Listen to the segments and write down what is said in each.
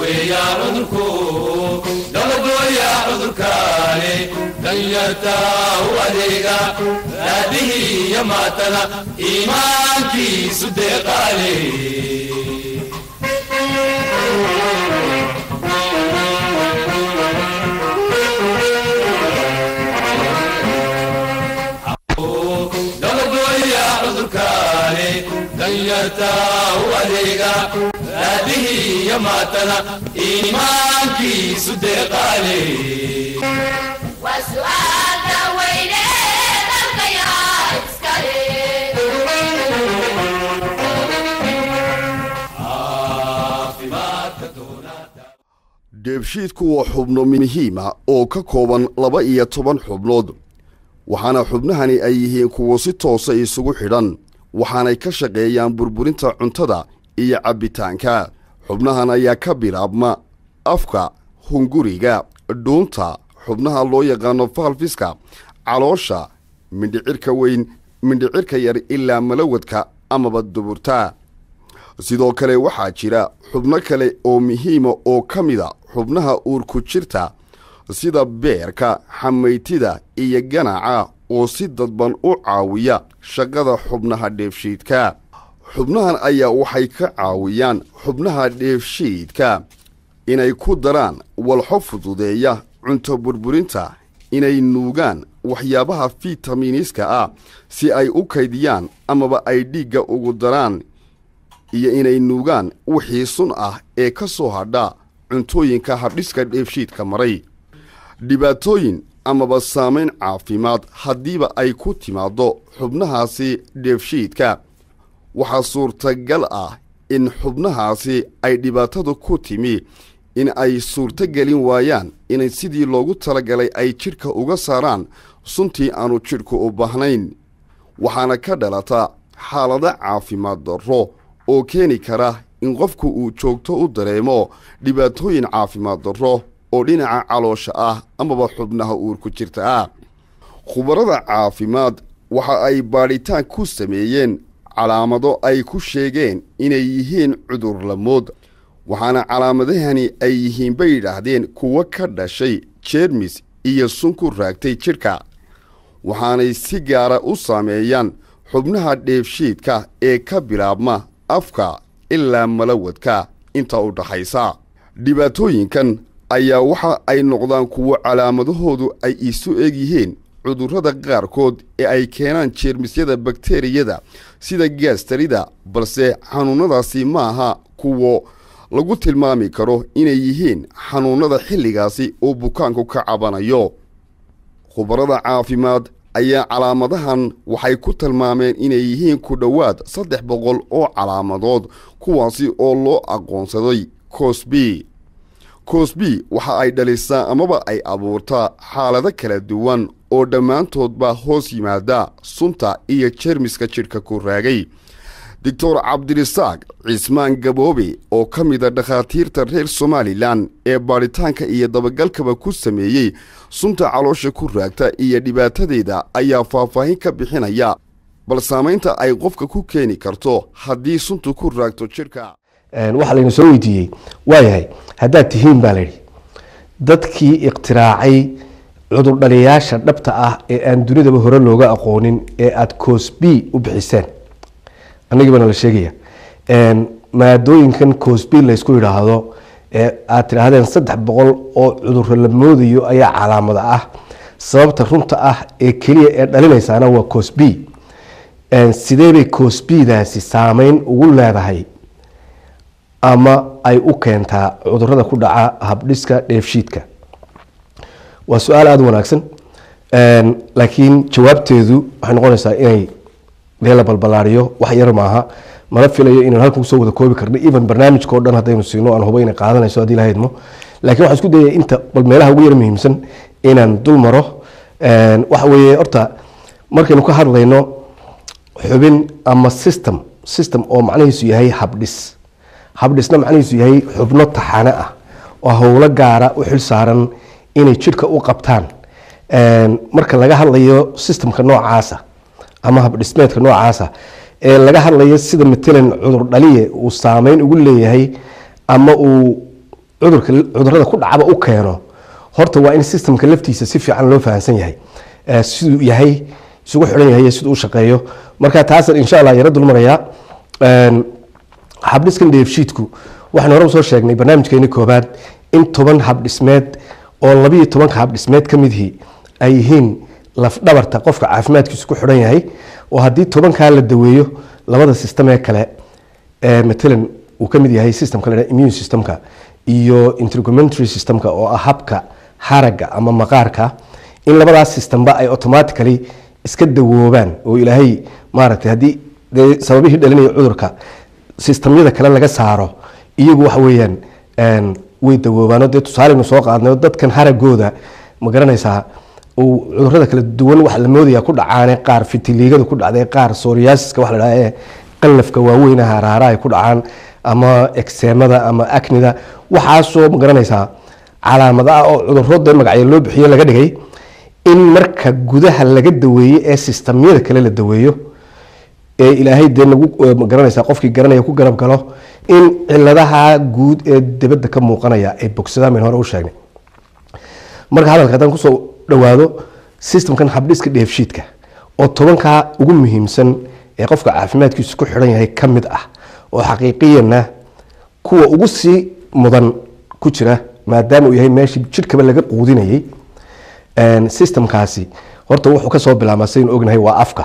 daweeya cudurku dabagooya cudurkaani danyarta u adeega raadihii iyo maatada iimaankiisu deeqaale dabagooya cudurkaani danyarta u adeega raadihii iyo maatada iimaankiisu deeqaale waa su'aalka weyne dalkayaa iskale caafimaadka doonada dheebshiidku waa xubno muhiima oo ka kooban laba iyo toban xubnood waxaana xubnahani ay yihiin kuwo si toosa isugu xidhan waxaanay ka shaqeeyaan burburinta cuntada iyo cabbitaanka xubnahan ayaa ka bilaabma afka hunguriga dhuunta xubnaha loo yaqaano faalfiska caloosha mindhicirka weyn mindhicirka yar ilaa malawadka amaba duburta sidoo kale waxaa jira xubno kale oo muhiima oo ka mida xubnaha uurku jirta sida beerka xamaytida iyo ganaca oo si dadban u caawiya shaqada xubnaha dheefshiidka xubnahan ayaa waxay ka caawiyaan xubnaha dheefshiidka inay ku daraan walxo fududeeya cunto burburinta inay nuugaan waxyaabaha fitamiiniska ah si ay u kaydiyaan amaba ay dhiigga ugu daraan iyo inay nuugaan wixii sun ah ee ka soo hadha cuntooyinka habdhiska dheefshiidka maray dhibaatooyin amaba saamayn caafimaad haddiiba ay ku timaaddo xubnahaasi dheefshiidka waxaa suurtagal ah in xubnahaasi ay dhibaatadu ku timi in ay suurtogelin waayaan inay sidii loogu talagalay ay jidhka uga saaraan suntii aanu jidhku u baahnayn waxaana ka dhalata xaalado caafimaad darro oo keeni kara in qofku uu joogto u dareemo dhibaatooyin caafimaad darro oo dhinaca caloosha ah amaba xubnaha uurku jirta ah khubarada caafimaad waxa ay baadhitaan ku sameeyeen calaamado ay ku sheegeen inay yihiin cudurlamood waxaana calaamadahani ay yihiin bay yidhaahdeen kuwo ka dhashay jeermis iyo sun ku raagtay jidhka waxaanay si gaara u saameeyaan xubnaha dheefshiidka ee ka bilaabma afka ilaa malawadka inta u dhaxaysa dhibaatooyinkan ayaa waxa ay noqdaan kuwo calaamadahoodu ay isu eg yihiin cudurrada qaarkood ee ay keenaan jeermisyada bakteriyada sida gaastarida balse xanuunnadaasi maaha kuwo lagu tilmaami karo inay yihiin xanuunnada xilligaasi uu bukaanku ka cabanayo khubarada caafimaad ayaa calaamadahan waxay ku tilmaameen inay yihiin ku dhowaad saddex boqol oo calaamadood kuwaasi oo loo aqoonsaday cosbi cosbi waxa ay dhalisaa amaba ay abuurtaa xaalado kala duwan oo dhammaantoodba hoos yimaada sunta iyo jeermiska jidhka ku raagay doctor cabdirisaaq cismaan gaboobe oo ka mida dhakhaatiirta reer somalilan ee baadhitaanka iyo dabagalkaba ku sameeyey sunta caloosha ku raagta iyo dhibaatadeeda ayaa faahfaahin ka bixinaya bal saamaynta ay qofka ku keeni karto haddii suntu ku raagto jidhka waxaa layna soo weydiiyey waayahay haddaad tihiin baa layidhi dadkii ikhtiraacay cudurdhaliyaasha dhabta ah ee aan dunidaba hore looga aqoonin ee aada cosbi u bixiseen anagii baana la sheegaya maadooyinkan cosbi laysku yidhaahdo ee aad tidhaahdeen saddex boqol oo cuduro la moodayo ayaa calaamada ah sababta runta ah ee keliya ee dhalinaysaana waa cosbi sidee bay cosbidaasi saameyn ugu leedahay ama ay u keentaa cudurada ku dhaca habdhiska dheefshiidka waa su-aal aada u wanaagsan laakiin jawaabteedu waxay noqonaysaa inay dee la balbalaariyo wax yar maaha mana filayo inaan halkan kusoo wada koobi karno even barnaamijka o dhan haddaynu siino aan hubo inay qaadanayso haddii lahaydmo laakiin waxaan isku dayaya inta bal meelaha ugu yar muhiimsan inaan dul maro waxa weeye horta markaynu ka hadlayno xubin ama system system oo macnihiisu yahay habdhis habdhisna macnihiisu yahay xubno taxane ah oo howlo gaara u xil saaran inay jidhka u qabtaan marka laga hadlayo systemka noocaasa ama habdhismeedka noocaasa ee laga hadlayo sida matalan cudur dhaliye uu saameyn ugu leeyahay ama uu cudurka cudurada ku dhacaba u keeno horta waa in systemka laftiisa si fiican loo fahamsan yahay Eh, siduu yahay isugu xidhan yahay iyo siduu u shaqeeyo marka taasan insha allah yara dulmarayaa Een, habdhiskan dheefshiidku waxaan hore usoo sheegnay barnaamijkeeni koobaad in toban habdhismeed oo labiyo tobanka habdhismeed ka midihii ay yihiin lafdhabarta qofka caafimaadkiisu ku xidhan yahay oo haddii tobankaa la daweeyo labada system ee kale ee matalan uu ka mid yahay systemka la yidhaha immune systemka iyo integumentary systemka oo ah habka haragga ama maqaarka in labadaas systemba ay automatically iska dawoobaan oo ilaahay maaragtay haddii dee sababihii dhalinaya cudurka sistamyada kale laga saaro iyagu waxa weeyaan een, way dawoobaano dee tusaaleynu soo qaadnay oo dadkan haragooda ma garanaysaa uu cudurada kala duwan waxa la moodaya ku dhacaane qaar fitiliigada ku dhacday qaar soriasiska waxa la dhaha ee qallafka waaweyn haraara ay ku dhacaan ama ekseemada ama aknida waxaasoo ma garanaysaa calaamad ah oo cudurro dee magacyo loo bixiyo laga dhigay in marka gudaha laga daweeye ee sistamyada kale la daweeyo ee ilaahay dee nagu eh, ma garanaysaa qofkii garanaya ku garab galo in ciladaha guud ee dibadda ka muuqanaya ay bogsadaan bayn hore u sheegnay marka hadalka haddaan kusoo dhawaado systemkan habdhiska dheefshiidka oo tobankaa ugu muhiimsan ee qofka caafimaadkiisu ku xidhan yahay ka mid ah oo xaqiiqiyanna kuwa ugu sii mudan ku jira maadaama uu yahay meeshii jidhkaba laga quudinayay Een, systemkaasi horta wuxuu kasoo bilaabmaa saynu ognahay waa afka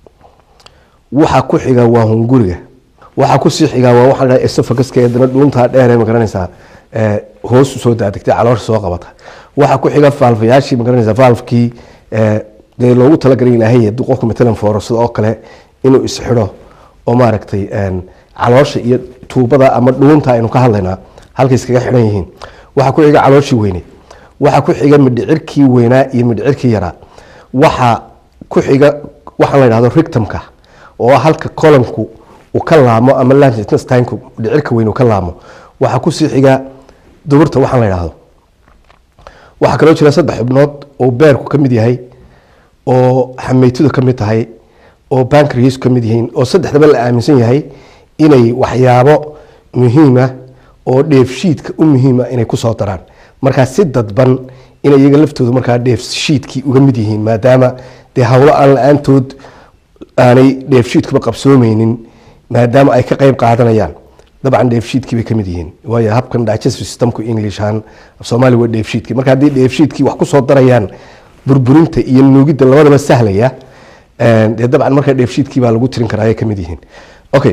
waxa ku xiga waa hunguriga waxa kusii xiga waa waxaa la dhaha esophaguska ee dana dhuuntaa dheer ee magaranaysaa ee, hoos usoo daadegtay caloosha soo qabata waxa ku xiga valvayaashii magaranaysaa valvekii ee, dee loogu talagalay ilaahay hadduu qofku matalan foorasado oo kale inuu isxidho oo maaragtay een, caloosha iyo tuubada ama dhuunta aynu ka hadlaynaa halkay iskaga xidhan yihiin waxa ku xiga calooshii weyneyd waxa ku xiga midhicirkii weynaa iyo midhicirkii yaraa waxa ku xiga waxaan la yidhahdo rictumka oo ah halka colonku uu ka laamo ama lantinstinku midhicirka weyn uu ka laamo waxa kusii xiga duburta waxaan la yidhahdo waxaa kaloo jira saddex xubnood oo beerku ka mid yahay oo xameytidu ka mid tahay oo bankriisku ka mid yihiin oo saddexdaba la aaminsan yahay inay waxyaabo muhiima oo dheefshiidka u muhiima inay kusoo daraan markaa si dadban inay iyaga laftooda markaa dheefshiidkii uga mid yihiin maadaama dee howlo aan la-aantood aanay dheefshiidkuba qabsoomeynin maadaama ay ka qeyb qaadanayaan dabcan dheefshiidkii bay ka mid yihiin waayo habkan digestive systemku englishan soomaali waa dheefshiidkii marka haddii dheefshiidkii wax kusoo darayaan burburinta iyo nuugidda labadaba sahlaya een, dee dabcan markaa dheefshiidkii baa lagu tirin karaa ay ka mid yihiin okay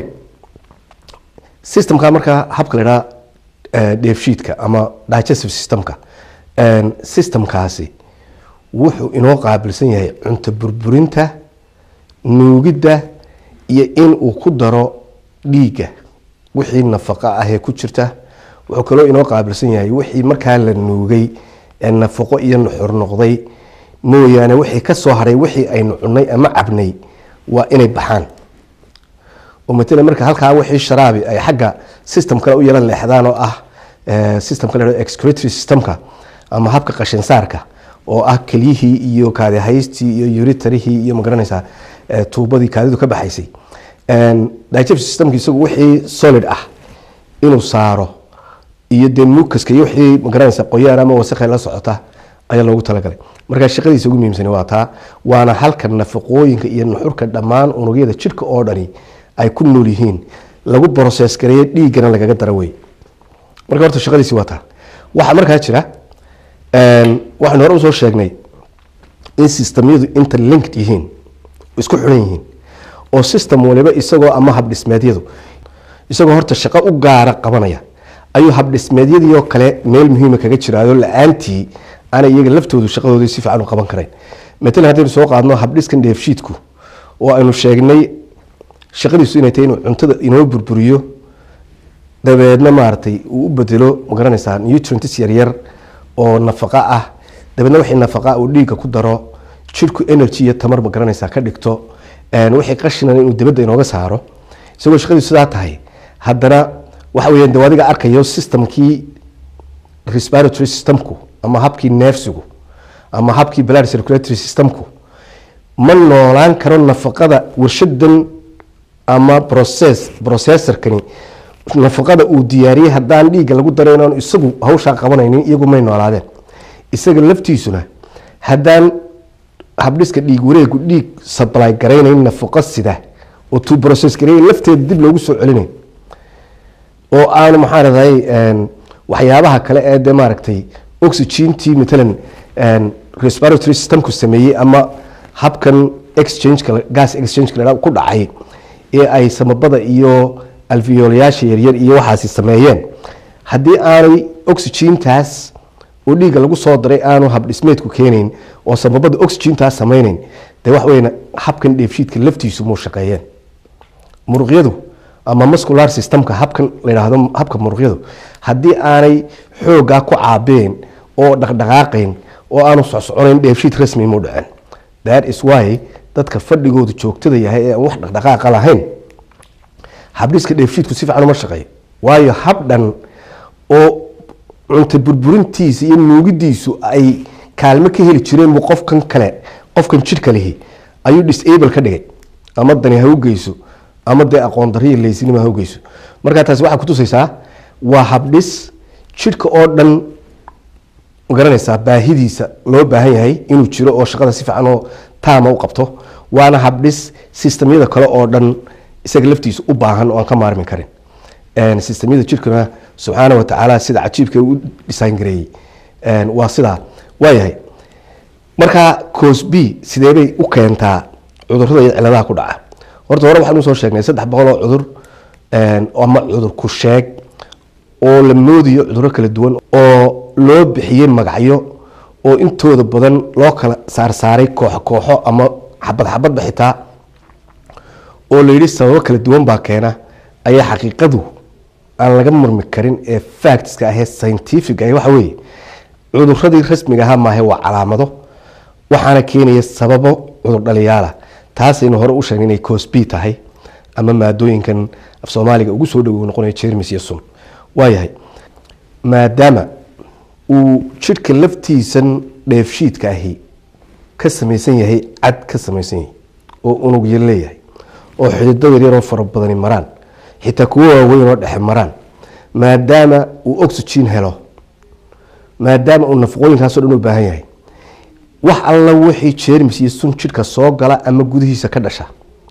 systemka markaa habka la idhaha eh, dheefshiidka ama digestive systemka een, systemkaasi wuxuu inoo qaabilsan yahay cunto burburinta nuugidda iyo in uu ku daro dhiigga wixii nafaqo ah ee ku jirta wuxuu kaloo inoo qaabilsan yahay wixii markaa la nuugay ee nafaqo iyo nuxur noqday mooyaane wixii ka soo haray wixii aynu cunnay ama cabnay waa inay baxaan oo matala marka halkaa wixii sharaabi ay xagga system kale u yara leexdaan oo ah eh, systemka la yidhahdo excretory systemka ama habka qashinsaarka oo ah kelyihii iyo kaadihaystii iyo uritarihii iyo magaranaysaa eh, tuubadii kaadidu ka baxaysay Een, digestive systemka isagu wixii solid ah inuu saaro iyo dee mukaska iyo wixii magaranaysa qoyaan ama wasakhay la socota ayaa loogu talagalay marka shaqadiisa ugu muhiimsani waa taa waana halka nafaqooyinka iyo nuxurka dhammaan unugyada jidhka oo dhani ay ku nool yihiin lagu process gareeyo dhiiggana lagaga daro wey marka horta shaqadiisi waa taa waxaa markaa jira een, waxaynu hore usoo sheegnay in systemyadu interlinked yihiin isku xidhan yihiin oo system waliba isagoo ama habdhismeedyadu isagoo horta shaqo u gaara qabanaya ayuu habdhismeedyadii oo kale meel muhiima kaga jiraayo la-aantii aanay iyaga laftoodu shaqadoodii si fiican u qaban karayn matalan haddaynu soo qaadno habdhiskan dheefshiidku oo aynu sheegnay shaqadiisu inay tahay inuu cuntada inoo burburiyo dabeedna maaragtay uu u bedelo magaranaysaa nutrients yaryar oo nafaqa ah dabeedna wixii nafaqa uu dhiigga ku daro jidhku energy iyo tamar magaranaysaa ka dhigto een, wixii qashinan inuu dibadda inooga saaro isagoo shaqadiisu sidaa tahay haddana waxa weeyaan dee adiga arkayo systemkii respiratory systemku ama habkii neefsigu ama habkii blood circulatory systemku ma noolaan karo nafaqada warshadan ama process processorkani nafaqada uu diyaariyey haddaan dhiigga lagu daray inaan isagu hawshaa qabanaynin iyagu may noolaadeen isaga laftiisuna haddaan habdhiska dhiig wareegu dhiig sably garaynayn nafaqo sida oo to process gareey lafteeda dib loogu soo celinayn oo aanu maxaa raday waxyaabaha kale ee dee maaragtay oxygentii matalan respiratory systemku sameeyey ama habkan exchange gas exchange ku dhacay ee ay samabada iyo alveolayaasha yaryar iyo waxaasi sameeyeen haddii aanay oxygentaas oo dhiigga lagu soo daray aanu habdhismeedku keenayn oo samabada oxygentaas sameynayn dee wax weyn habkan dheefshiidka laftiisu muu shaqeeyeen muruqyadu ama muscular systemka habkan la yidhaahdo habka muruqyadu haddii aanay xoogaa ku caabeen oo dhaqdhaqaaqayn oo aanu socsoconayn dheefshiid rasmi muu dhaceen that is why dadka fadhigoodu joogtada yahay ee aan wax dhaqdhaqaaqa lahayn habdhiska dheefshiidku si fiican uma shaqeeyo waayo hab dhan oo cunta burburintiisa iyo nuugidiisu ay kaalmo ka heli jireen buu qofkan kale qofkan jidhka lihi ayuu disable ka dhigay ama dani ha u geyso ama dee aqoon dariya leysinima ha u geyso markaa taasi waxaa kutusaysaa waa habdhis jidhka oo dhan magaranaysaa baahidiisa loo baahan yahay inuu jiro oo shaqada si fiican oo taama u qabto waana habdhis sistemyada kale oo dhan isaga laftiisa u baahan oo aan ka maarmi karin sistemyada jidhkuna subxaana wa tacaala sida cajiibka u dhisaan gareeyey waa sidaa waayahay markaa cos b sideebay u keentaa cudurada iyo ciladaha ku dhaca horta hore waxaan usoo sheegnay saddex boqol oo cudur ama cudur ku sheeg oo la moodiyo cuduro kala duwan oo loo bixiyey magacyo oo intooda badan loo kala saarsaaray kooxo kooxo ama xabad xabadba xitaa oo la yidhi sababo kala duwan baa keena ayaa xaqiiqadu aan laga murmi karin ee factska ahee scientific ah waxa weeye cuduradii rasmiga ahaa maahe waa calaamado waxaana keenaya sababo cudur dhaliyaala taasaynu hore u sheegnay inay cosb tahay ama maadooyinkan af soomaaliga ugu soo dhowow noqonaya jermis iyo sun waayahay maadaama uu jidhka laftiisan dheefshiidka ahi ka samaysan yahay cad ka samaysan yahay oo unug yar leeyahay oo xidido yaryaroo fara badani maraan xitaa kuwo waaweyn oo dhexe maraan maadaama uu oxygen helo maadaama uu nafaqooyinkaaso dhan u baahan yahay wax alla wixii jermis iyo sun jidhka soo gala ama gudihiisa ka dhasha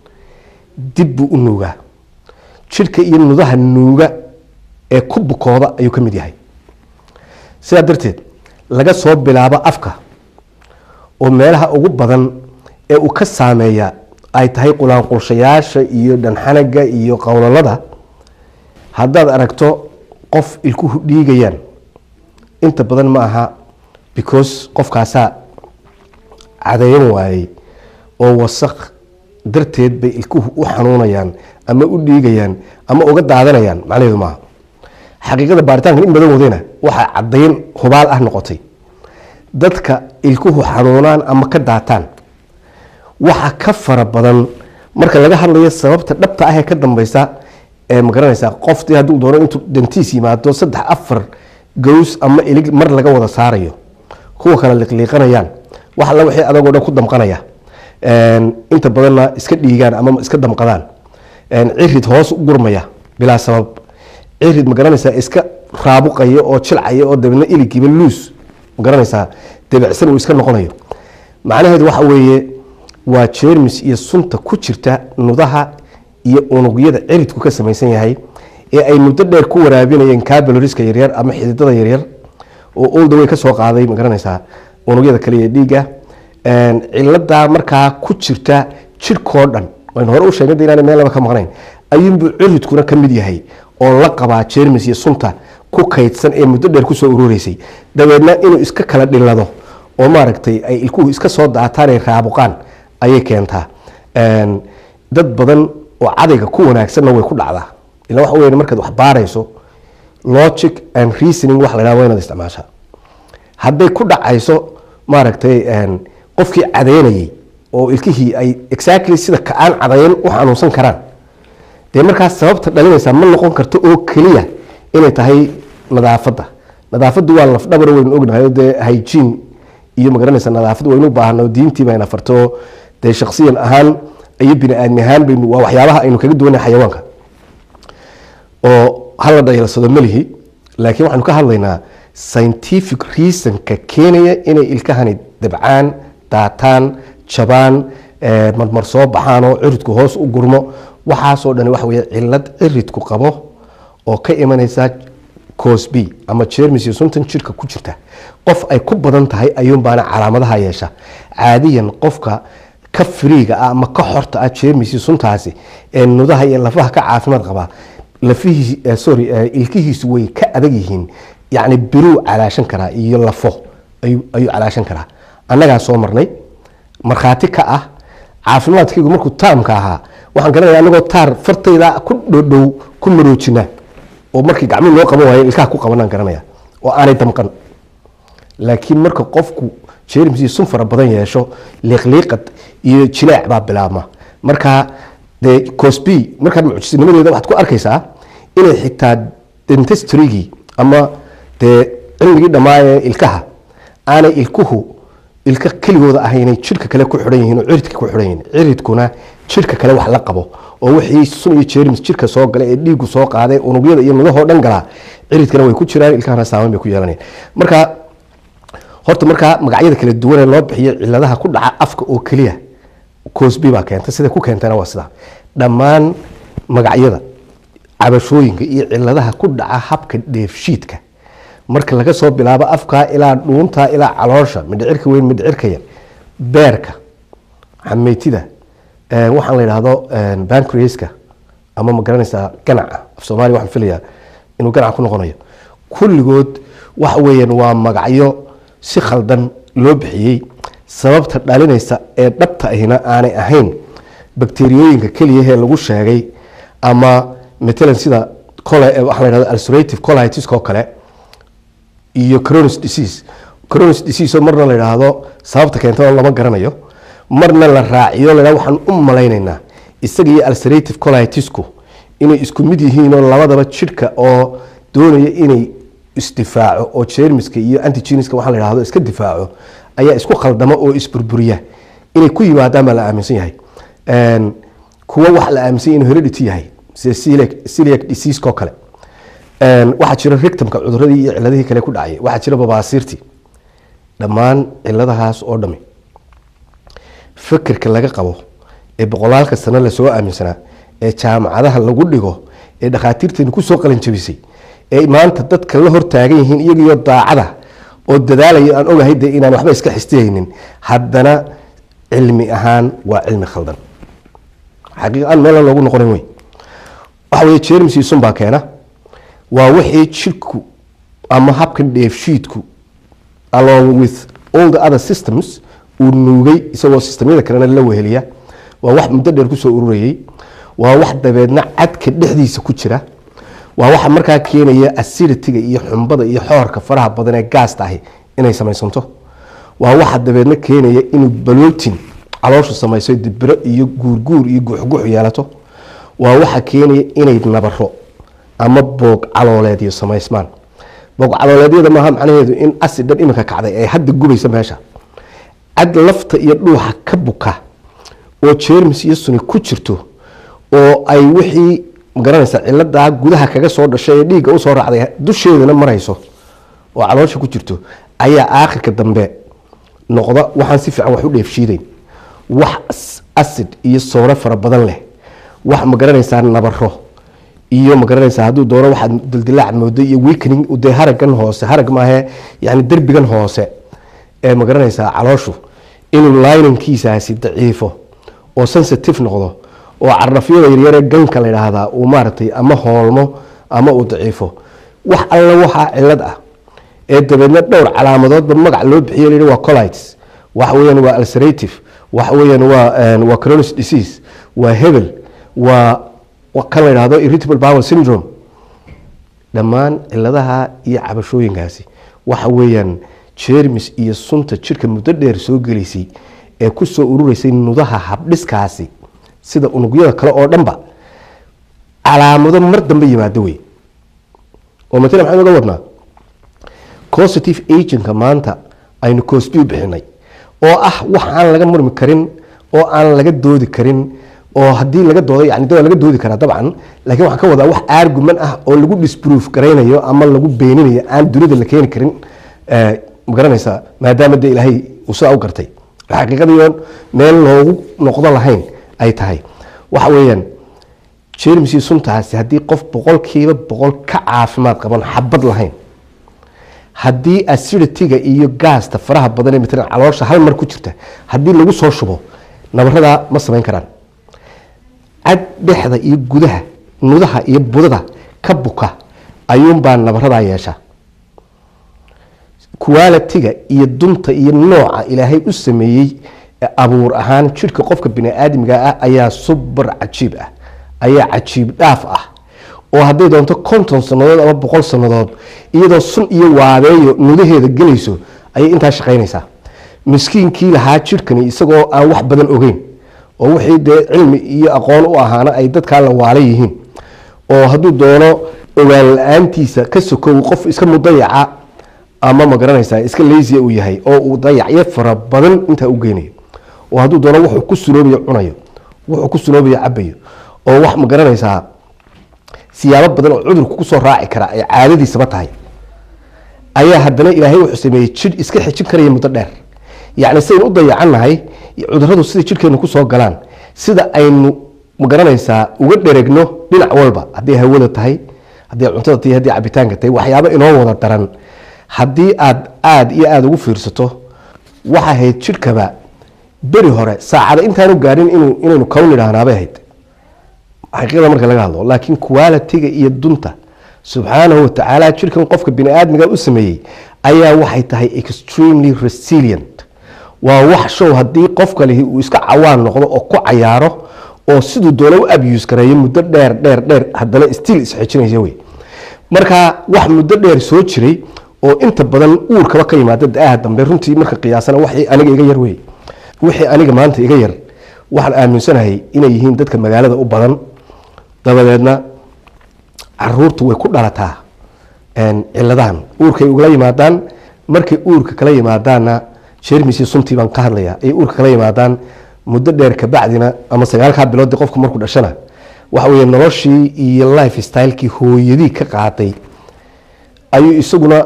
dib buu u nuugaa jidhka iyo nudaha nuuga ee ku bukooda ayuu ka mid yahay sidaa darteed laga soo bilaabo afka oo meelaha ugu badan ee uu ka saameeya ay tahay qulaanqulshayaasha iyo dhanxanaga iyo qowlalada haddaad aragto qof ilkuhu dhiigayaan inta badan ma aha because qofkaasaa cadeeyan waayey oo wasaq darteed bay ilkuhu u xanuunayaan ama u dhiigayaan ama uga daadanayaan macnaheedu maaha xaqiiqada baaritaankan in badan wadayna waxaa cadayn hubaal ah noqotay dadka ilkuhu xanuunaan ama ka daataan waxa ka fara badan marka laga hadlayo sababta dhabta ah ee ka dambeysa ee magaranaysaa qoftii hadduu doono intuu dantiis yimaado saddex afar gows ama ilig mar laga wada saarayo kuwa kale liqliiqanayaan wax alla wixii adagoo dhan ku damqanaya inta badanna iska dhiigaan ama iska damqadaan cirid hoos u gurmaya bilaa sabab cirid magaranaysaa iska raabuqaya oo jilcaya oo dabeedna iligiiba luus magaranaysaa debecsan uu iska noqonayo macnaheedu waxa weeye waa jermis iyo sunta ku jirta nudaha iyo unugyada ciridku ka samaysan yahay ee ay muddo dheer ku waraabinayeen cabaloriska yaryar ama xididada yaryar oo oldaway ka soo qaaday magaranaysaa unugyada kale ee dhiigga ciladaa markaa ku jirta jidhkoo dhan waynu hore u sheegna inaan meel laba ka maqnayn ayuunbuu ciridkuna ka mid yahay oo la qabaa jermis iyo sunta ku kaydsan ee muddo dheer kusoo urureysay dabeedna inuu iska kala dhilado oo maaragtay ay ilkuhu iska soo daataan ay raabuqaan ayay keentaa dad badan oo cadayga ku wanaagsanna way ku dhacdaa ila waxa weya markaad wax baarayso logic and reasoning wax la yhahdo waa inaad isticmaashaa hadday ku dhacayso maaragtay qofkii cadeynayay oo ilkihii ay exactly sida ka-aan cadayn u xanuunsan karaan dee markaas sababta dhalinaysaa ma noqon karto oo keliya inay tahay nadaafadda nadaafaddu waa lafdhabar waynu ognahay oo dee hygiene iyo magaranaysa nadaafad waynu baahno diintii bayna farto dee shaksiyan ahaan iyo bini aadmi ahaan baynu waa waxyaabaha aynu kaga duwanay xayawaanka oo hala dhayalsado melihi laakiin waxaanu ka hadlaynaa scientific reasonka keenaya inay ilkahani dabcaan daataan jabaan eh, marmar soo baxaan oo ciridku hoos u gurmo waxaasoo dhan waxa weye cilad ciridku qabo oo ka imanaysa cosb ama jermis iyo suntan jirka ku jirta qof ay ku badan tahay ayuunbaana calaamadaha yeesha caadiyan qofka ka firiiga ah ama ka xorta ah jermis iyo suntaasi ee nudaha iyo lafaha ka caafimaad qaba lafihiis eh, sorry eh, ilkihiisu way ka adag yihiin yacni biruu calaashan karaa iyo lafo ayuu ayuu calaashan karaa annagaa soo marnay markhaati ka ah caafimaadkaygu markuu taamka ahaa waxaan garanaya anagoo taar fartayda ku dhodhow ku maroojina oo markii gacmihi loo qaban waayo ilkaha ku qabanaan garanaya oo aanay damqan laakiin marka qofku jerms iyo sun fara badan yeesho liiqliiqad iyo jileec baa bilaabma marka dee cosb markaad mucjisnimadeeda waxaad ku arkaysaa inay xitaa dentistrygi ama dee cilmigii dhammaa ee ilkaha aanay ilkuhu ilka keligooda ahaynay jidhka kale ku xidhan yihiin oo ciridka ku xidhan yihiin ciridkuna jidhka kale wax la qabo oo wixii sun iyo jerms jidhka soo gala ee dhiigu soo qaaday unugyada iyo midahoo dhan galaa ciridkana way ku jiraan ilkahana saameyn bay ku yeelanayaan marka horta markaa magacyada kala duwan ee loo bixiyo ciladaha ku dhaca afka oo keliya cosby baa keenta sida ku keentana waa sidaa dhammaan magacyada cabashooyinka iyo ciladaha ku dhaca habka dheefshiidka marka laga soo bilaabo afkaa ilaa dhuunta ilaa caloosha midhicirka weyn midhicirka yar beerka xameytida eh, waxaan la idhaahdo bancreaska ama ma garanaysaa ganaca af soomaaliya waxaan filayaa inuu ganaca ku noqonayo kulligood waxa weeyaan waa magacyo si khaldan loo bixiyey sababta dhalinaysa ee dhabta ahina aanay ahayn bakteriyooyinka keliyahee lagu sheegay ama matalan sida cole waxaa la yidhahdo ulcerative colitis oo kale iyo cronis disease cronis disease oo marna la yidhaahdo sababta keenta lama garanayo marna la raaciyo la yidhahdo waxaan u malaynaynaa isaga iyo ulcerative colitisku inay isku mid yihiin oo labadaba jidhka oo doonaya inay isdifaaco oo jermiska iyo antigeniska waxaa la yidhahdo iska difaaco ayaa isku khaldama oo isburburiya inay ku yimaadaan baa la aaminsan yahay Een, kuwa waxa la aaminsan yahay inuu heredity yahay sida celiac- celiac disease oo kale Een, waxaa jira rectumka cuduradii iyo ciladihii kale ku dhacay waxaa jira babaasiirtii dhammaan ciladahaas oo dhami fikirka laga qabo ee boqolaalka sano lasoo aaminsanaa ee jaamacadaha lagu dhigo ee dhakhaatiirteenu kusoo qalinjabisay ee maanta dadka la hortaagan yihiin iyagiyo daacada oo dadaalaya aan ogahay de inaan waxba iska xistihaynin haddana cilmi ahaan waa cilmi khaldan xaqiiqan meelan loogu noqonin wey waxa weye jermis iyo sun baa keena waa wixii jidhku ama habkan dheefshiidku along with all the other systems uu nuugay isagoo sistemyada kalena la weheliya waa wax muddo dheer kusoo ururayay waa wax dabeedna cadka dhexdiisa ku jira waa waxa markaa keenaya aciditiga iyo xumbada iyo xoorka faraha badan ee gaasta ahi inay samaysanto waa waxa dabeedna keenaya inuu balootin calooshu samayso dibiro iyo guurguur iyo guuxguux yeelato waa waxa keenaya inay nabaro ama boog calooleedyo samaysmaan boog calooleedyada maaha macnaheedu in asidhan iminka kacday ay hadda gubaysa meesha cad lafta iyo dhuuxa ka buka oo jermis iyo suni ku jirto oo ay wixii magaranaysa ciladaa gudaha kaga soo dhashay ee dhiigga usoo raacday dusheedana marayso oo caloosha ku jirto ayaa aakhirka dambe noqda waxaan si fiican wax u dheefshiideyn wax acid iyo soore fara badan leh wax magaranaysaa nabaro iyo magaranaysaa hadduu doono waxaad dildilaac moodo iyo weakening dee haragan hoose harag maahe yani derbigan hoose ee magaranaysaa calooshu inuu linankiisaasi daciifo oo sensitive noqdo oo carafyada yaryaree ganka la yidhaahdaa uu maaragtay ama hoolmo ama uu daciifo wax alla waxaa cilad ah ee dabeedna dhowr calaamadoodba magac loo bixiyo la yidhi waa colitis waxa weeyaan waa ulcerative waxa weeyaan waa waa cronis disease waa hebel waa wa- kan la yidhaahdo irritable bowel syndrome dhammaan ciladaha iyo cabashooyinkaasi waxa weeyaan jermis iyo sunta jidhka muddo dheer soo gelaysay ee kusoo urureysay nudaha habdhiskaasi sida unugyada kale oo dhanba calaamado mar dambe yimaado wey oo matala maxaan uga wadnaa positive agentka maanta aynu cosby bixinay oo ah wax aan laga murmi karin oo aan laga doodi karin oo haddii laga doodo yani de waa laga doodi karaa dabcan laakiin waxaan ka wadaa wax argument ah oo lagu disproof garaynayo ama lagu beeninayo aan dunida la keeni karin eh, ma garanaysaa maadaama de ilaahay uu sidaa u gartay xaqiiqadiion meel loogu noqdo lahayn ay tahay waxa weeyaan jermsi suntaasi haddii qof boqolkiiba boqol ka caafimaad qaban xabad lahayn haddii acidityga iyo gaasta faraha badan ee matalan caloosha hal mar ku jirta haddii lagu soo shubo nabaradaa ma samayn karaan cad dhexda iyo gudaha nudaha iyo budada ka buka ayuunbaa nabaradaa yeesha qualitiga iyo dunta iyo nooca ilaahay u sameeyey ee abuur ahaan jidhka qofka bini-aadmiga ah ayaa subar cajiib ah ayaa cajiib dhaaf ah oo hadday doonto konton sannadood ama boqol sannadood iyadoo sun iyo waabeeyo nudaheeda gelayso ayay intaa shaqaynaysaa miskiinkii lahaa jidhkani isagoo aan wax badan ogeyn oo wixii dee cilmi iyo aqoon u ahaana ay dadkaa la waala yihiin oo hadduu doono ogaan la-aantiisa ka sokow qof iska mudayaca ama ma garanaysaa iska leysia uu yahay oo uu dayacyo fara badan intaa u geynayo oo hadduu doono wuxuu ku sunoobayo cunayo wuxuu ku sunoobayo cabayo oo wax ma garanaysaa siyaabo badan oo cudurku kusoo raaci kara ay caadadiisaba tahay ayaa haddana ilaahay wuxuu sameeyey jidh iska xijin karaya muddo dheer yacni sidaynu u dayacannahay cuduradu sida jidhkeena kusoo galaan sida aynu ma garanaysaa uga dheregno dhinac walba hadday hawada tahay hadday cuntada tahay hadday cabitaanka tahay waxyaabo inoo wada daran haddii aad aada iyo aada ugu fiirsato waxa ahayd jidhkaba beri hore saacada intaanu gaadhin inuu inaynu kown idhaahnaabay ahayd xaqiiqada marka laga hadlo laakiin qualitiga iyo dunta subxaanahu watacaala jirkan qofka bini-aadmiga u sameeyey ayaa waxay tahay extremely resilient waa wax show haddii qofka lihi uu iska cawaan noqdo oo ku cayaaro oo siduu doono u abuse gareeyo muddo dheer dheer dheer haddana still isxejinaysa wey marka wax muddo dheer soo jiray oo inta badan uurkaba ka yimaada da-aha dambe runtii marka qiyaasana waxii aniga iga yar wey wixii aniga maanta iga yar waxaan aaminsanahay inay yihiin dadka magaalada u badan dabadeedna caruurtu way ku dhalataa ciladahan uurkay ugala yimaadaan markay uurka kala yimaadaanna jermisi suntii baan ka hadlaya ay uurka kala yimaadaan muddo dheer kabacdina ama sagaalkaa biloodii qofku markuu dhashana waxa weye noloshii iyo life stylekii hooyadii ka qaaday ayuu isaguna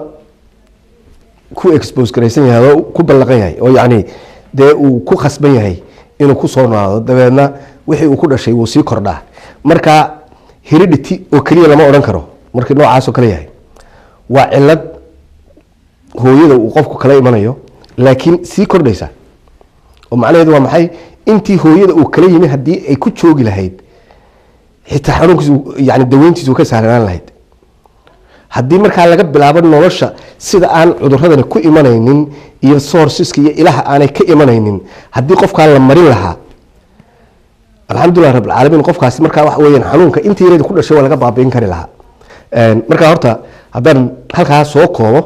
ku expose garaysan yahay oo ku ballaqan yahay oo yacni dee uu ku khasban yahay inuu kusoo noolaado dabeedna wixii uu ku dhashay wuu sii kordhaa marka heredity oo keliya lama odhan karo markii noocaasoo kale yahay waa cilad hooyada uu qofku kala imanayo laakiin sii kordhaysa oo macnaheedu waa maxay intii hooyada uu kala yimi haddii ay ku joogi lahayd xitaa xanuunkiisu yani daweyntiisu ka sahlanaan lahayd haddii markaa laga bilaabo nolosha sida aan cuduradani ku imanaynin iyo sourceska iyo ilaha aanay ka imanaynin haddii qofkaa la marin lahaa alxamdulilah rabbilcaalamiin qofkaasi markaa waxa weyaan xanuunka intii yareeda ku dhashay waa laga baabiin kari lahaa markaa horta haddaan halkaa soo koobo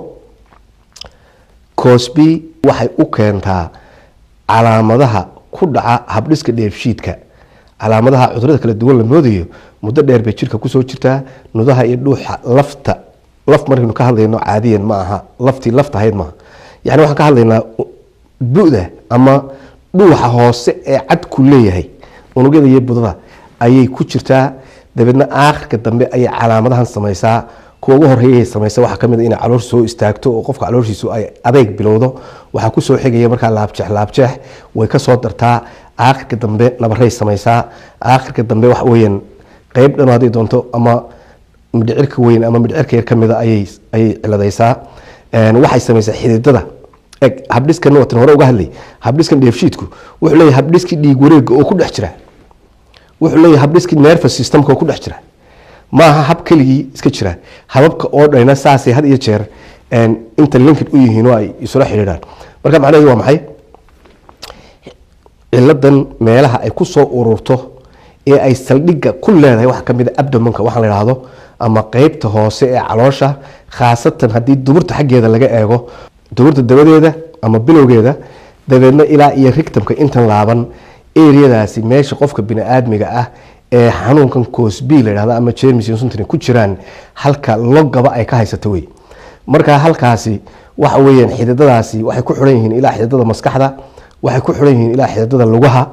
cosby waxay u keentaa calaamadaha ku dhaca habdhiska dheefshiidka calaamadaha cudurada kala duwan la moodayo muddo dheer bay jirka kusoo jirtaa nudaha iyo dhuuxa lafta laf markaynu ka hadlayno caadiyan ma aha laftii lafta ahayd maaha yani waxaan ka hadlaynaa bu'da ama dhuuxa hoose ee cadku leeyahay unugyada iyo budada ayay ku jirtaa dabeedna aakhirka dambe ayay calaamadahan samaysaa kuwa ugu horeeyay samaysa waxaa kamid inay caloosha soo istaagto oo qofka calooshiisu ay adeyg bilowdo waxaa kusoo xigaya markaa laabjeex laabjeex way kasoo dartaa aakhirka dambe nabaray samaysaa aakhirka dambe waxa weyaan qeyb dhan hadday doonto ama midhicirka weyn ama midhicirka yar kamida ayay ayay ciladaysaa waxay samaysaa xididada eg habdhiskan watan hore uga hadlay habdhiskan dheefshiidku wuxuu leeyahay habdhiskii dhiig wareega oo ku dhex jira wuxuu leeyahay habdhiskii nervous systemka oo ku dhex jira maaha hab keligii iska jira hababka oo dhayna saasay had iyo jeer inta linkid u yihiin oo ay isula xidhiidhaan marka macnaheedu waa maxay ciladan meelaha ay ku soo ururto ee ay saldhigga ku leedahay waxaa kamid a abdomanka waxaa la idhaahdo ama qeybta hoose ee caloosha khaasatan haddii duburta xaggeeda laga eego duburta dabadeeda ama bilowgeeda dabeedna ilaa iyo rigtamka intan laaban eriyadaasi meesha qofka bini-aadmiga ah ee xanuunkan cosb la dhahdo ama jermis suntan ku jiraan halka logaba ay ka haysato wey marka halkaasi waxa weyaan xididadaasi waxay ku xiran yihiin ilaa xididada maskaxda waxay ku xiran yihiin ilaa xididada lugaha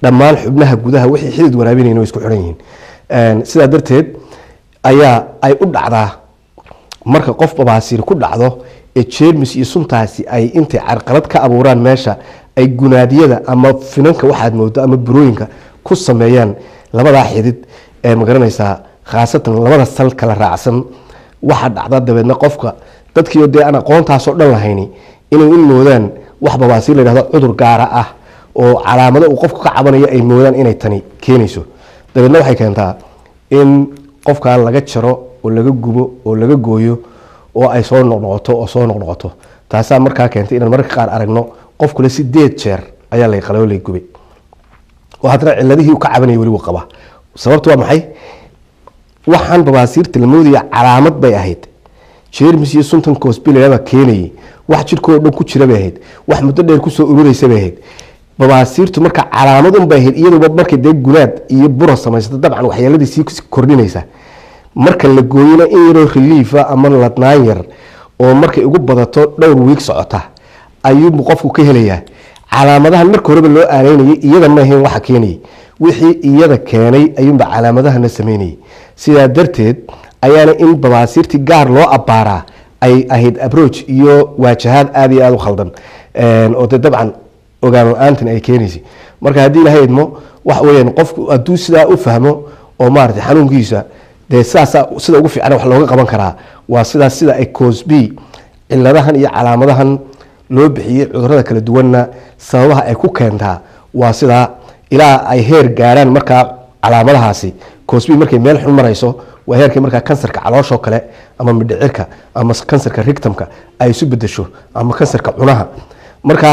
dhammaan xubnaha gudaha wixii xidid waraabinayn way isku xidhan yihiin Een, sidaa darteed ayaa ay u dhacdaa marka qof babaasiir ku dhacdo ee jeermis iyo suntaasi ay intay carqalad ka abuuraan meesha ay gunaadiyada ama finanka waxaad moodo ama burooyinka ku sameeyaan labadaa xidid ee magaranaysaa khaasatan labada sal kala raacsan waxaa dhacda dabeedna qofka dadkiio dee aan aqoontaasoo dhan lahayni inay u moodaan wax babaasiir la yidhahdo cudur gaara ah oo calaamado uu qofku ka cabanayo ay moodaan inay tani keenayso dabeedna waxay keentaa in qofkaa laga jaro oo laga gubo oo laga gooyo oo ay soo noqnoqoto oo soo noqnoqoto taasaa markaa keentay inaan mararka qaar aragno qofkule sideed jeer ayaa lay qalay oo lay gubay oo haddana ciladihii uu ka cabanaya weli wuu qabaa sababtu waa maxay waxaan babaasiirta la moodaya calaamad bay ahayd jermis iyo suntan cosbilayaba keenayay wax jirkoo dhan ku jira bay ahayd wax muddo dheer kusoo ururaysa bay ahayd babaasiirtu marka calaamadun bay ahayd iyaduba markay dee gunaad iyo bura samaysata dabcan waxyeeladii sii kordhinaysa marka la gooyona in yaroo reliifa ama ladnaan yar oo markay ugu badato dhowr wiig socota ayuubu qofku ka helayaa calaamadahan marka horeba loo aanaynayay iyada ma ahayn waxa keenayay wixii iyada keenay ayuunba calaamadahana sameynayay sidaa darteed ayaana in babaasiirtii gaar loo abbaaraa ay ahayd abroach iyo waajahaad aada iyo aada u khaldan oo dee dabcan ogaan la-aantan ay keenaysay marka haddii ilahay idmo waxa weyaan qofku hadduu sidaa u fahmo oo maarata xanuunkiisa dee sidaasa sida ugu fiican wax looga qaban karaa waa sidaas sida ay cosby ciladahan iyo calaamadahan loo bixiyey cudurada kala duwanna sababaha ay ku keentaa waa sidaa ilaa ay heer gaaraan markaa calaamadahaasi cosby markay meel xun marayso waa heerkii markaa kansarka calooshoo kale ama midhicirka ama kansarka rigtamka ay isu bedesho ama kansarka cunaha marka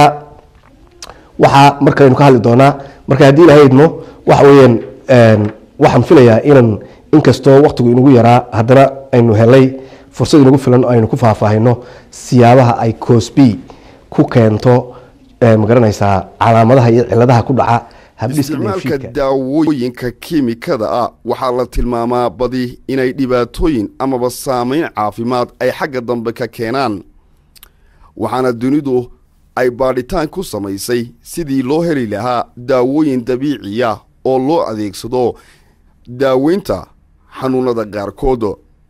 waxaa markaynu ka hadli doonaa marka haddii ilahay idmo waxa weyaan waxaan filayaa inaan inkastoo waktigu inagu yaraa haddana aynu helay fursad inagu filan aynu ku faahfaahino siyaabaha ay cosby ku keento magaranaysaa calaamadaha iyo ciladaha ku dhaca habdhiska isticmaalka dheefshiidka daawooyinka kiimikada ah waxaa la tilmaamaa badi inay dhibaatooyin amaba saameyn caafimaad ay xagga dambe ka keenaan waxaana dunidu ay baadhitaan ku samaysay sidii loo heli lahaa daawooyin dabiiciya oo loo adeegsado daaweynta xanuunada qaarkood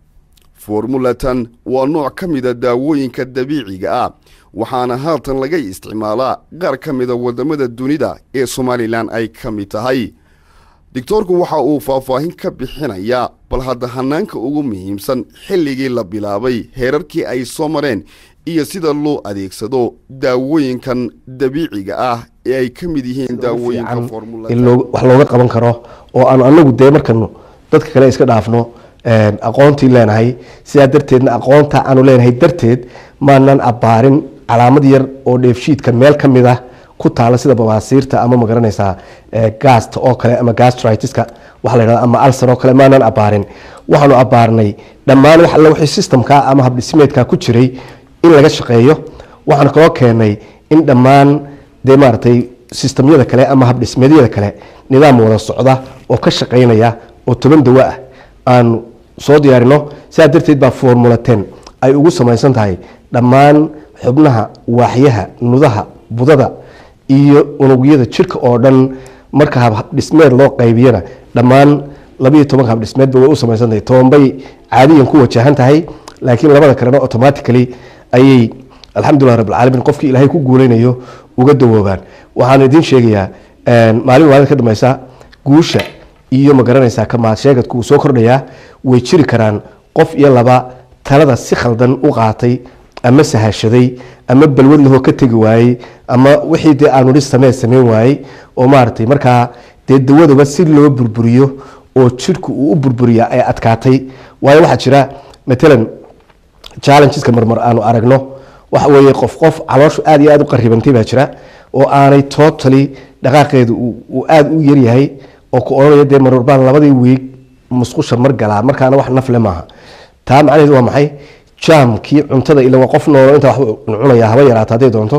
formulatan waa nooc ka mida daawooyinka dabiiciga ah waxaana haatan laga isticmaalaa qaar ka mida waddamada dunida ee somalilan ay ka mid tahay doctoorku waxa uu faahfaahin ka bixinayaa bal hadda hanaanka ugu muhiimsan xilligii la bilaabay heerarkii ay soo mareen iyo sida loo adeegsado daawooyinkan dabiiciga ah ee ay ka mid yihiin daawooyinka fiican in formulatan loo- wax looga qaban karo oo aan anagu dee markanu dadka kale iska dhaafno een, aqoontii leenahay sidaa darteedna aqoonta aanu leenahay darteed maanan abbaarin calaamad yar oo dheefshiidka meel ka mid ah ku taala sida babaasiirta ama magaranaysaa ee, gasta oo kale ama gastritiska waxa la yidhahda ama alsar oo kale maanan abbaarin waxaanu abbaarnay dhammaan wax alle wixii systemka ama habdhismeedka ku jiray in laga shaqeeyo waxaan kaloo keenay in dhammaan dee maaragtay sistamyada kale ama habdhismeedyada kale nidaam wada socda oo ka shaqaynaya oo toban dawo ah aan soo diyaarino sidaa darteed baa formula ten ay ugu samaysan tahay dhammaan xubnaha waaxyaha nudaha budada iyo unugyada jirka oo dhan marka habdhismeed loo qaybiyana dhammaan labiiyo tobanka habdhismeedba way u samaysan tahay tobanbay caadiyan ku wajahan tahay laakiin labada kalena automatically ayay alxamdulilah rabbilcaalamiin qofkii ilaahay ku guuleynayo uga dawoobaan waxaan idiin sheegayaa maalin maalin ka dambeysa guusha iyo magaranaysaa kamaad sheegadku uu soo kordhayaa way jiri karaan qof iyo laba talada si khaldan u qaatay ama sahashaday ama balwad lahoo ka tegi waayey ama wixii dee aanu dhi samee sameyn waayey oo maaragtay markaa dee dawadaba si loo burburiyo oo jidhku uu u burburiya ay adkaatay waayo waxaa jira matalan challengeska marmar aanu aragno waxa weeye qof qof calooshu aad iyo aad u qaribantay baa jira oo aanay totally dhaqaaqeedu uu uu aada u yaryahay oo ku odhanaya dee marmar baan labadii wiig musqusha mar galaa markaana wax nafle maaha taa macnaheedu waa maxay jaamkii cuntada ila waa qof noolo intaa waxba cunaya haba yaraata hadday doonto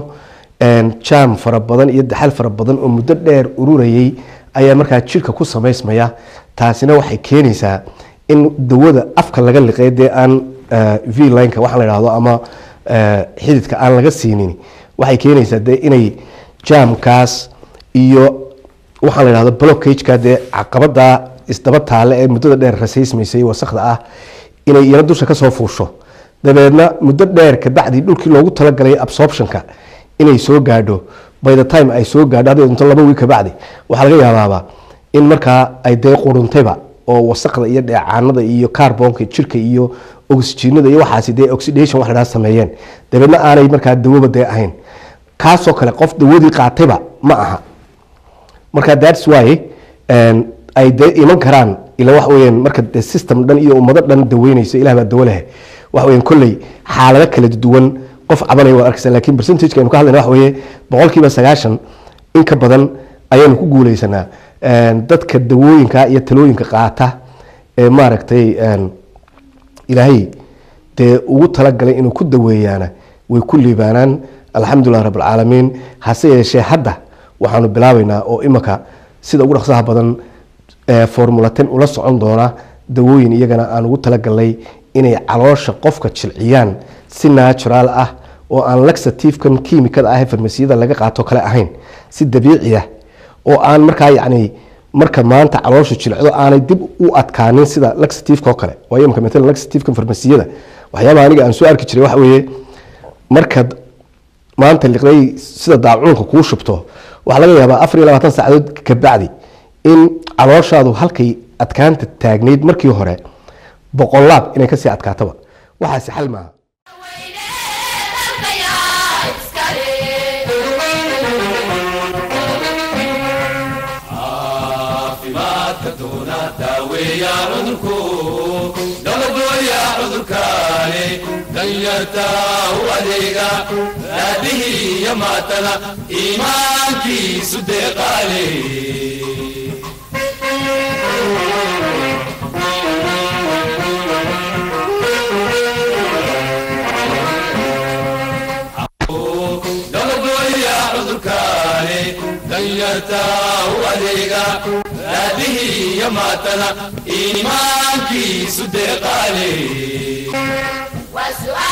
jaam fara badan iyo daxal fara badan oo muddo dheer ururayay ayaa markaa jirka ku samaysmaya taasina waxay keenaysaa in dawada afka laga liqay dee aan v lineka waxaa la idhahdo ama xididka aan laga siinin waxay keenaysaa dee inay jaamkaas iyo waxaan la idhahdo blockageka dee caqabada isdaba taale ee muddada dheer rasaysmaysay wasakda ah inay iyana dusha kasoo fuusho dabeedna muddo dheer kabacdi dhulkii loogu talagalay absorptionka inay soo gaadho by the time ay soo gaadho hadday dunto laba wiil kabacdi waxaa laga yaabaaba in markaa ay dee quruntayba oo wasaqda iyo dheecaanada iyo carbonka jirka iyo oxygenada iyo waxaasi dee oxidation wax la dhaha sameeyeen dabeedna aanay markaa dawoba dee ahayn kaasoo kale qof dawadii qaatayba ma aha marka thats why een, ay dee iman karaan ila wax weeyaan marka dee system dhan iyo ummado dhan daweynayso ilah baa dawo leh wax weeyaan kolley xaalado kala duwan qof cabanaya waa arkaysa laakiin percentage aynu ka hadlayna wax weeye boqolkiiba sagaashan in ka badan ayaanu ku guuleysanaa Een, dadka dawooyinka iyo talooyinka qaata ee maaragtay een, ilaahay dee ugu talagalay inuu ku daweeyaana way ku liibaanaan alxamdulilah rabbilcaalamiin hase yeeshee hadda waxaanu bilaabaynaa oo imika sida ugu dhaqsaha badan ee formulaten ula socon doona dawooyin iyagana aan ugu talagalnay inay caloosha qofka jilciyaan si natural ah oo aan laxativekan kiimikada ah ee farmasiyada laga qaato kale ahayn si dabiici ah oo aan markaa yacni marka maanta caloosha jilcdo aanay dib u adkaanin sida laxativeka oo kale waayo imika matalan laxativeka farmasiyada waxyaabaha aniga aan soo arki jiray waxa weeye markaad maanta liqday sida daacuunka kuu shubto waxaa laga yaabaa afar iyo labaatan saacadood kabacdi in calooshaadu halkay adkaanta taagnayd markii hore boqolaab inay kasii adkaataba waxaasi xal maaha caafimaadka doona daaweeya cudurku dabagooya cudurkaani danyarta u adeega raadihii iyo maatana iimaankiisu deeqaale dabagooya cudurkaani danyarta u adeega raadihii iyo maatana iimaankiisu deeqaale وسؤال